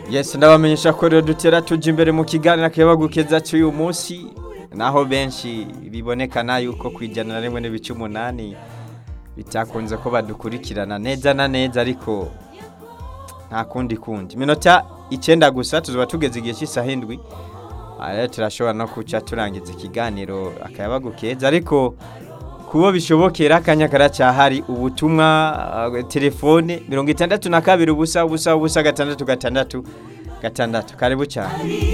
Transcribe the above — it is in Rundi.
Yes ndabamenyesha ko rero dutera tuja imbere mu kiganiro kebagukeza cy'uyu munsi naho benshi bibonekana yuko kwijana na rimwe n'ibice umunani bitakunze ko badukurikirana neza na neza ariko nta kundi kundi minota icyenda gusa tuzoba tugeze igihe cy'isaha indwi aha rero turashobora no kuca turangiza ikiganiro akayabagukeza ariko kubo bishobokera akanya karacyahari ubutumwa uh, telefone mirongo itandatu na kabiri ubusa ubusa ubusa gatandatu gatandatu gatandatu karibu cyane